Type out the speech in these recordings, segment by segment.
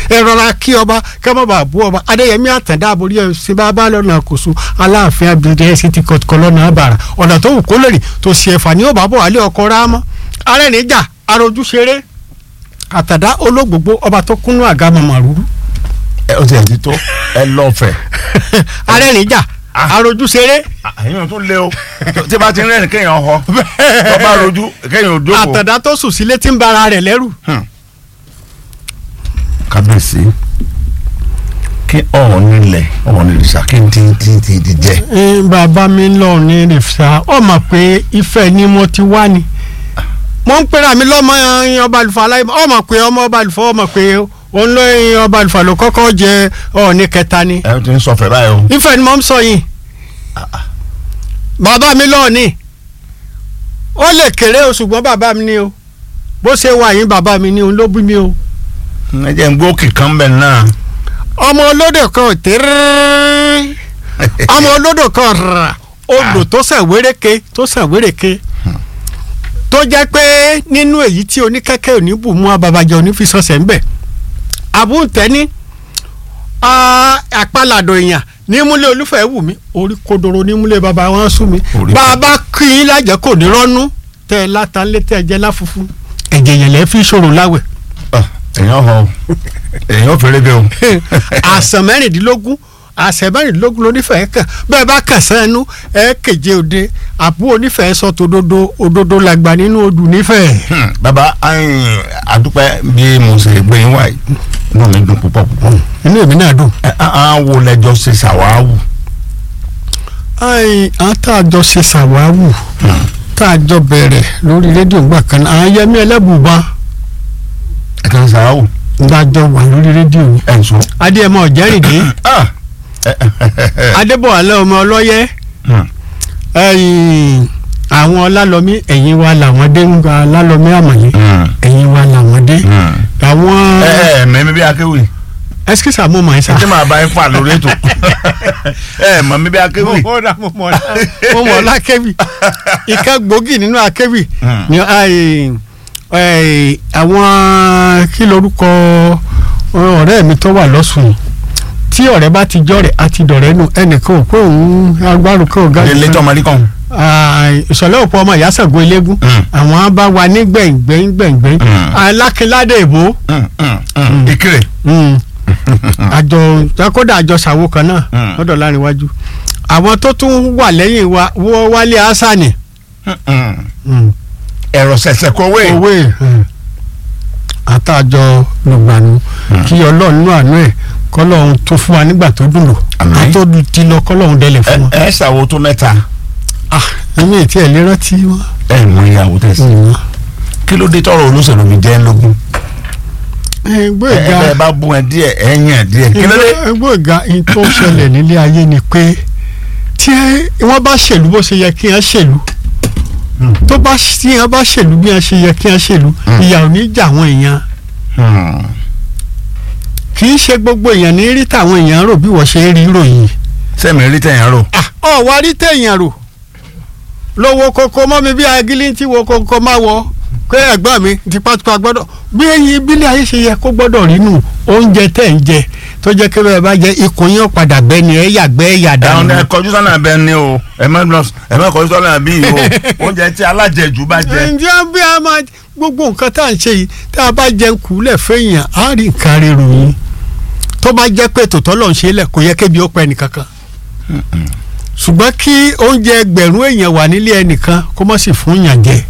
ẹ rọra kí ọba kẹ́ mọ́ bàa bú ọba adéyẹmí àtàndá àbórí ẹ̀ sí bá bá lọ́nà kòso aláàfin abidjan ẹ̀ sì ti kọ́ lọ́nà àbàrà ọ̀nà tó wù kó lè rìn tó ṣe ẹ̀fà ní ọba bọ̀ wálé ọkọ̀ rámọ́ arẹ́nìjà arojú ṣeré àtàdá olóògbògbò ọba tó kúnnú àga mọ̀mọ́rúrú ẹ o ti ẹ̀ ti tó ẹ lọ́ọ̀fẹ̀. arẹ́nìjà arojú ṣeré àyìn tó lé o tí bá ti rẹ́rìn kéèyàn họ tó bá rojú kéèyàn ò jókòó. àtàdá tó sùn sílé tí ń bara rẹ̀ lẹ́rù kábíyèsí kí ọ̀hún nílẹ̀ ọ̀hún nílẹ̀ sá kí n ti ti ti ti jẹ. Eh, bàbá mi lọ ní rìfṣà ọ mọ̀ pé Ifẹ̀ ni mo ti wá ni mo ń pera mi lọ́mọ ẹyin ọba àlùfáà láì ọ mọ̀ pé ọmọ ọba àlùfáà ọ mọ̀ pé òun ló ẹyin ọba àlùfáà ló kọ́kọ́ jẹ Ọọ̀ni kẹta ni ẹ ti ń sọ fẹ́ báyìí o. Ifẹ̀ ni mo ń sọ yìí bàbá mi lọ ní ó lè kéré o ṣùgbọ́n bàbá mi ni o bó ṣe wà yín bàbá mi ni òun ló bí mi o ẹ jẹ́ ń gbó kìkan bẹ̀ náà. ọmọ olódò kan ò tẹ́rẹ́ ọmọ olódò kan rà odò tó sàn wéréke tó sàn wéréke tó jẹ́ pé nínú èyí tí oníkẹ́kẹ́ òní bù mú ababajẹ́ òní fi sọ̀sẹ̀ ń bẹ̀ àbúntẹ́ni àpàlàdò èèyàn nímúlẹ̀ olúfẹ́ wù mí orí kodoro nímúlẹ̀ bàbá wọn sún mi Orí bàbá kí i lájẹ́ kò ní rọ́nú tẹ́ ẹ látàlẹ́ tẹ́ ẹ jẹ́ láfufu ẹ̀jẹ̀ yẹn lẹ́ fi ṣòro láwẹ̀ Ah, èèyàn họ o èèyàn fèrè bẹ́ẹ̀ o. àsàn mẹ́rìndínlógún àsàn mẹ́rìndínlógún lónífẹ̀ẹ́ kàn bẹ́ẹ̀ bá kàn sẹ́nu ẹ kéje òde àbú onífẹ̀ẹ́ sọ tòdodo òdodo làgbà nínú odù nífẹ̀ẹ́. Hmm, bàbá ayin, àdúpẹ́ bí mo ṣe gbé yín wáyé inú mi dùn púpọ̀ púpọ̀. inú èmi náà dùn. ẹ á wo lẹjọ ṣe ṣàwáwù. ayi àwọn tá a jọ ṣe ṣàwáwù tá a jọ bẹ̀rẹ̀ lórí rédíò ńgbà kan náà àwọn yẹmí ẹlẹ́bùbá ẹ kàn ṣàwáwù. ńgbàjọ wà lórí rédíò yìí. ẹ ń sọ. adéyẹmọ ọ̀jẹ́rìndé Ah, ẹ, ẹ, ẹ, ẹ, adébọ̀wálé ọmọ ọlọ́yẹ hmm, ẹ̀yìn àwọn ọlálọ́mí ẹ̀yìn wa làwọn dé ń gba ọlálọ́mí àmọ̀yé hmm, ẹ̀yìn wa làwọn dé hmm. àwọn ẹ ẹ mẹ́mi bí akéwì ẹsikísà mo mọ̀ ẹ́ sá. tí màá bá yín fà lórí ètò ẹ mọ̀ mi bí akéwì. mo mọ̀ mo mọ̀ mo mọ̀ lákẹ́wì ìka gbòógì nínú akẹ́wì Hmm. ni ai, ai, àwọn kí lorúkọ ọ̀rẹ́ mi tó wà lọ́sùn tí ọ̀rẹ́ bá ti jọ́rẹ̀ àti dọ̀rẹ́ nù ẹnìkan ò pé òun agbárò kan ò ga jù ilé kan. tó ọmọdé kan. Ai, ìṣọ̀lẹ̀ òpó ọmọ ìyásàgó eléégún Hmm. àwọn á bá wa ní gbẹ̀ngbẹ̀ng gbẹ̀ngbẹ̀ng Hmm. alákínládé ìbò Hmm, hmm, hmm. ìkírè. Mm. àjọ kódà àjọ ṣàwo kan náà Mm. lọ́dọ̀ láríwájú àwọn tó tún wà lẹ́yìn wa wọ́n wálé asani Hmm, hmm. ẹ̀rọ ṣẹ̀ṣẹ̀ kọ̀wé. òwe àtàjọ lùgbàánu kí ọlọ́run nínú àánú ẹ̀ kọ́lọ́run tó fún wa nígbà tó dùn lò Àmín. àtó ti lọ kọ́lọ́run délẹ̀ fún wọn. ẹ ẹ ṣàwo tó mẹ́ta. ah èmi ì tiẹ̀ lè rántí wọn. ẹ mọ ìyàwó tẹ̀sí. kí ló dé tọrọ olóṣèlú mi jẹ́ lógún. ẹgbẹ́ ẹ ìga ẹ bá bú ẹ díẹ̀ ẹ yàn díẹ̀. kí ló dé. ẹgbẹ́ ìga in tó ṣẹlẹ̀ nílé ayé ni pé tí wọ́n bá ṣèlú bó ṣe yẹ kí wọ́n ṣèlú tó bá tí wọ́n bá ṣèlú bí wọ́n ṣe yẹ kí wọ́n ṣèlú ìyà ò ní jà àwọn èèyàn Hmm. kì í ṣe gbogbo èèyàn ní rí táwọn èèyàn rò bí wọ́n ṣe rí ròyìn. sẹ́mi rí tẹ̀yàn rò. ọ̀ wá rí téèyàn rò lówó koko mọ́ mi bí agilí tí wo koko máa wọ pé ẹ̀gbọ́n mi tipátipá gbọ́dọ̀ bí ẹyin ìbílẹ̀ ayé ṣe yẹ kó gbọ́dọ̀ rí nù oúnjẹ tẹ̀ ń jẹ tó jẹ́ kí bẹ́ẹ̀ bá jẹ ikùn yín ó padà bẹ́ ni ẹ yàgbẹ́ ẹ yà ẹ̀hún dànù. ẹ kọjú sọ́nà bẹ́ẹ̀ ni o ẹ má lọ ẹ má kọjú sọ́nà bí yìí o oúnjẹ tí alájẹjù bá jẹ. ǹjẹ́ bí a máa gbogbo nǹkan tá à ń ṣe yìí tá a bá jẹun kúlẹ̀ fẹ́yìn á rí nǹkan rírun yín tó bá jẹ́ pé tòótọ́ lọ́n ṣe lẹ̀ kò yẹ kébi ó pẹ́ nìkankan ṣùgbọ́n kí oúnjẹ ẹgbẹ̀rún èèyàn wà nílé ẹnìkan kó má sì fún yàn jẹ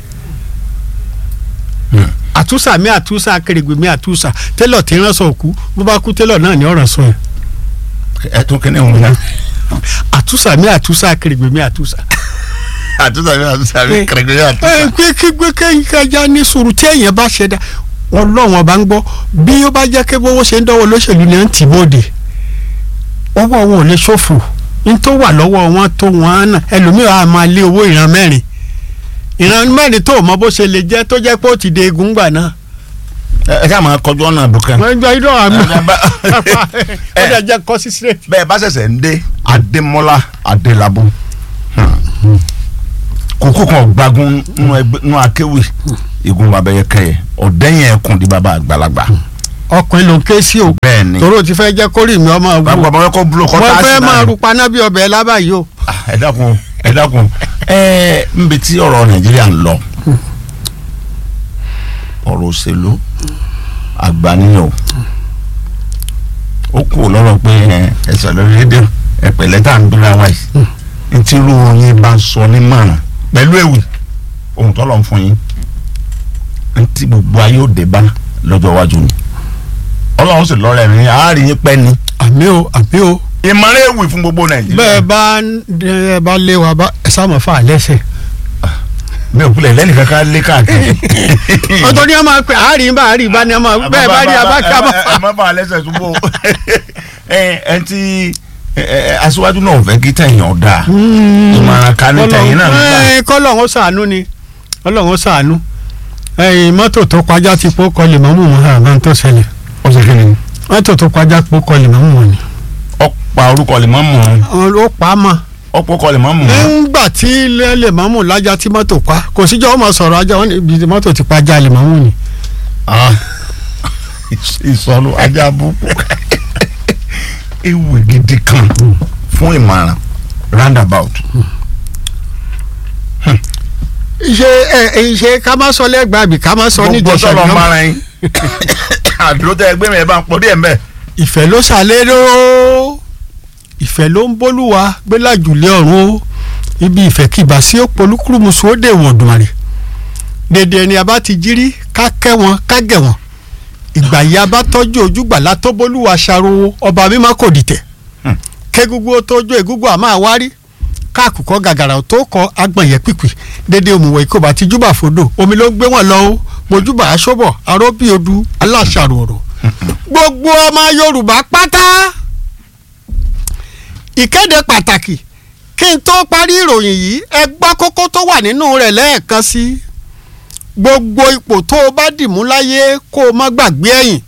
Hmm. àtúnṣà mi àtúnṣà akérègbè mi àtúnṣà télọ̀ tí ń ránṣọ òkú bó bá kú télọ̀ náà ní ọ̀ràn sọ yẹn ẹ tún kíní òun náà. àtúnṣà mi àtúnṣà akérègbè mi àtúnṣà. àtúntà mi àtúntà mi Eh, kẹrẹkẹrẹ ẹ àtúntà. pé kí gbé kéyìn kájà ní sùúrù tí èèyàn bá ṣẹ̀dá ọlọ́run ọba ń gbọ́ bí ó bá jẹ́ pé bówó ṣe ń dánwò lóṣèlú ni à ń tì bóde ọwọ́ wọn ò lè ṣòfò ní tó wà lọ́wọ́ wọn tó wọn á nà ẹlòmíràn á máa lé owó ìran mẹ́rin ìran mẹ́rin tó mọ bó ṣe lè jẹ́ tó jẹ́ pé ó ti de egun gbà náà ẹ ká máa kọjú ọ̀nà àbùkẹ́. wọ́n gbọ́ idọ́ àmì Ẹ bá- ó dẹ̀ jẹ́ kọ́ sí sílẹ̀. bẹ́ẹ̀ bá ṣẹ̀ṣẹ̀ ń dé adémọ́lá adélábù kókó kan gbagun nínú ẹgbẹ́ nínú akéwì igun babẹyẹ kẹyẹ ọ̀dẹ́yìn ẹkùn di bàbá àgbàlagbà ọkùnrin ló ń ké sí o bẹ́ẹ̀ ni torí o ti fẹ́ jẹ́ kórìí mi ọmọ wù bàbá bàbá kọ́ búlọ̀ kọ́ mo tá a fẹ́ sì máa náà ru paná bí ọbẹ̀ lábàáyé o. ẹ dákun ẹ dákun ẹ nbi tí ọ̀rọ̀ nàìjíríà ń lọ ọ̀rọ̀ òṣèlú àgbáníyàn ó kù lọ́rọ̀ pé ẹ ẹsẹ̀ lórí rédíò ẹ̀pẹ̀lẹ́ tá à ń dúró wa yìí ntí irú yín bá ń sọ ní márùn pẹ̀lú èwì ohun tó lọ ń fún yín ntí gbogbo ayé ó dé bá lọ́jọ́ iwájú ni ọlọ́run sì lọ́rẹ̀ mi àárín yín pẹ́ ni àmì o àmì o ìmọ̀ràn èwì fún gbogbo nàìjíríà bẹ́ẹ̀ bá ẹ bá lé wa bá ẹ sá mọ̀ fà á lẹ́sẹ̀. mi ò kulẹ̀ lẹ́nu kankan lé káàkiri. ọ̀tọ̀ ni a máa pè àárín bá àárín bá ni a máa bẹ́ẹ̀ bá rí abáká bá ẹ má bà á lẹ́sẹ̀ túbọ̀ ẹ ẹ ti ẹ, ẹ, aṣíwájú náà fẹ́ kí tẹ̀yìn ọ̀dà ìmọ̀ràn kan ní tẹ̀yìn náà nígbà. kọ́lọ́hún ṣàánú ni kọ́lọ́hún ṣàánú ẹ̀yìn mọ́tò tó kọjá ti pọ́ kọ́ lè mọ́mú wọn àbá tó ṣẹlẹ̀ ó ṣe kí ni. mọ́tò tó kọjá pọ́ kọ́ lè mọ́mú wọn ni. ọ̀pá orúkọ lè mọ́ mọ́ ó pa á mọ́ ọ̀pọ̀ kọ lè mọ́ mọ́. nígbà tí ilé lè mọ́mú lájà tí mọ́tò pa kò síjọ́ ọmọ sọ̀rọ̀ ajá wọn níbi tí mọ́tò ti pa ajá lè mọ́mú ni. ìsọnù ajá búkú ewu gidi kan fún ìmọ̀ràn roundabout. ṣe ẹ ṣe ká má sọ lẹ́gbàá àbí ká má sọ gbogbo níjẹsà sọ̀rọ̀ ìjọba mara yín àdúró tẹ ẹgbẹ́ mi ẹ bá ń pọ̀ díẹ̀ mbẹ́. ìfẹ́ ló ṣàlérò ìfẹ́ ló ń bólúwa gbélájùlé ọ̀run o ibi ìfẹ́ kìbà sí òpolúkúrúmuṣu ó dè wọ̀n dùnmọ̀rẹ̀ dèdè ẹni a bá ti jírí ká kẹ́ wọn ká gẹ̀ wọn ìgbà yìí a bá tọ́jú ojúgbà látọ́ bólúwa ṣàròwò ọba mímọ́ kò dìtẹ̀ Hmm. kégúgú ó tójú egúgú àmọ́ àwárí káàkùkọ gàgàrà ò tó kọ agbọ̀nyẹ pìpì dédé òmùwẹ̀ ìkóbá ti júbà fòdò omi ló gbé wọn lọ ó mojúbà aṣọ́bọ̀ aróbí odù aláṣàrò ọ̀rọ̀ gbogbo ọmọ yorùbá pátá ìkéde pàtàkì kí n tó parí ìròyìn yìí ẹ gbọ́ kókó tó wà nínú rẹ̀ lẹ́ẹ̀kan sí gbogbo ipò tó o bá dìmú láyé kó o má gbàgbé ẹ̀yìn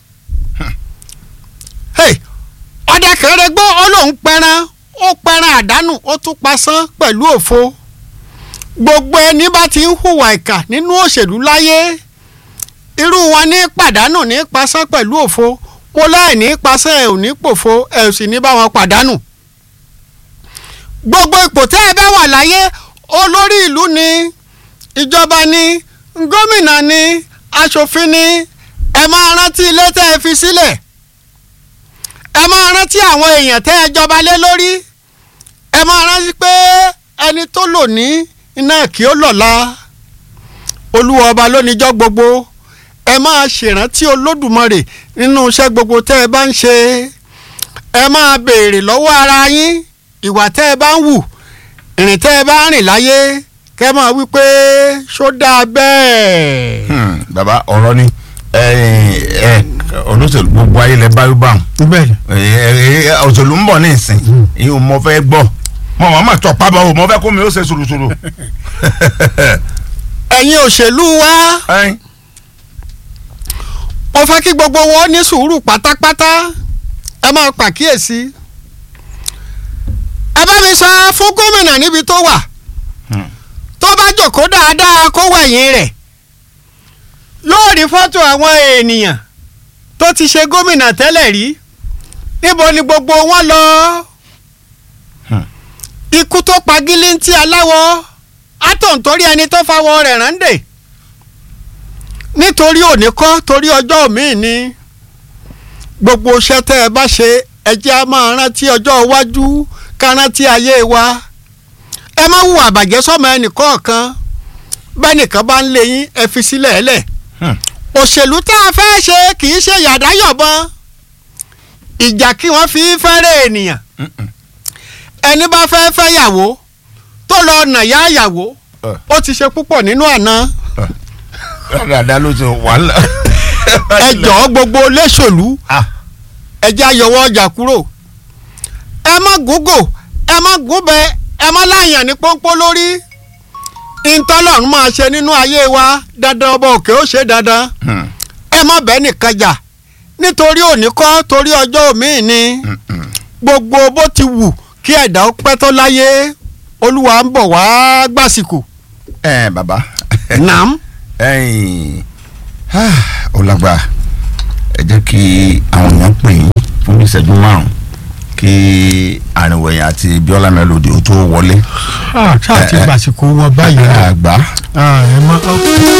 Hey, ọdẹ kẹrẹ gbọ́ ó lóun pẹran ó pẹran àdánù ó tún pasán pẹ̀lú òfo gbogbo ẹni bá ti ń hùwà ìkà nínú òṣèlú láyé irú wọn ní pàdánù ní pasán pẹ̀lú òfo mo láì ní pasán ẹ̀ ò ní pòfo ẹ̀ ò sì ní bá wọn pàdánù gbogbo ipò tẹ́ ẹ bá wà láyé olórí ìlú ni ìjọba ni gómìnà ni aṣòfin ni ẹ máa rántí ilé tẹ́ ẹ fi sílẹ̀ ẹ máa rántí àwọn èèyàn tẹ́ ẹ jọba lé lórí ẹ máa rántí pé ẹni tó lò ní iná kí ó lọ́la olúwa ọba lóníjọ́ gbogbo ẹ máa ṣèrántí olódùmarè nínú iṣẹ́ gbogbo tẹ́ ẹ bá ń ṣe ẹ máa béèrè lọ́wọ́ ara yín ìwà tẹ́ ẹ bá ń wù ìrìn tẹ́ ẹ bá ń rìn láyé kẹ́ ẹ máa wí pé ṣó dáa bẹ́ẹ̀. Hmm, bàbá ọ̀rọ̀ ni ẹ ẹ olóṣèlú gbogbo ayé lẹ báyọ̀ bá wọn bẹ́ẹ̀ òṣèlú ń bọ̀ ní ìsìn ìhun mo fẹ́ gbọ́ mo máa ma tọ̀ pábọ̀ o mo fẹ́ kó mi ó ṣe sùrùsùrù. ẹ̀yin òṣèlú wa Ẹn, mo fẹ́ kí gbogbo wọn ní sùúrù pátápátá ẹ máa pàkíyèsí ẹ bá mi sọ fún gómìnà níbi tó wà Hmm. tó bá jòkó dáadáa kó wẹ̀yìn rẹ̀ yóò rí fọ́tò àwọn ènìyàn tó ti ṣe gómìnà tẹ́lẹ̀ rí níbo ni gbogbo wọn lọ Hmm. ikú tó pa gílíntì aláwọ̀ átọ̀ntorí ẹni tó fawọ́ rẹ̀ rándè nítorí òní kọ́ torí ọjọ́ míì ni gbogbo iṣẹ́ tẹ́ ẹ bá ṣe ẹ jẹ́ á máa rántí ọjọ́ iwájú ká rántí ayé wa ẹ má hùwà àbàjẹ́ sọ́mọ ẹnìkọ̀ọ̀kan bẹ́nìkan bá ń lé yín ẹ fi sílẹ̀ ẹlẹ̀ Hmm. òṣèlú tá a fẹ́ ṣe kì í ṣe yàdáyọ̀bọn ìjà kí wọ́n fi fẹ́rẹ̀ ènìyàn Mm-mm. ẹni bá fẹ́ fẹ́ yàwó tó lọ nàyà yàwó Eh. ó ti ṣe púpọ̀ nínú àná dáadáa ló ti wàhálà. ẹ jọ̀ọ́ gbogbo léṣòlú Ah, ẹ já yọwọ́ ọjà kúrò ẹ má gúngò ẹ má gúnbẹ ẹ má láyàn ní pọ́npọ́ lórí ìtọ́lọ́run máa ṣe nínú ayé wa dandan ọba òkè ó ṣe dandan hmm, ẹ má bẹ́ẹ̀ nìkan jà nítorí òní kọ́ torí ọjọ́ òmíì ni hmm, hmm. gbogbo bó ti wù kí ẹ̀dá ó pẹ́ tó láyé olúwa ń bọ̀ wá gbàsìkò ẹ bàbá nàám ẹ̀yin, ah, ó lágbára ẹ jẹ́ kí àwọn èèyàn pè yín fún bí ìṣẹ́jú márùn kí àrìnwẹ̀yìn àti bíọ́lá mélòdì ó tó wọlé. ṣáà ti gbàsìkò wọn báyìí. àgbà ẹ mọ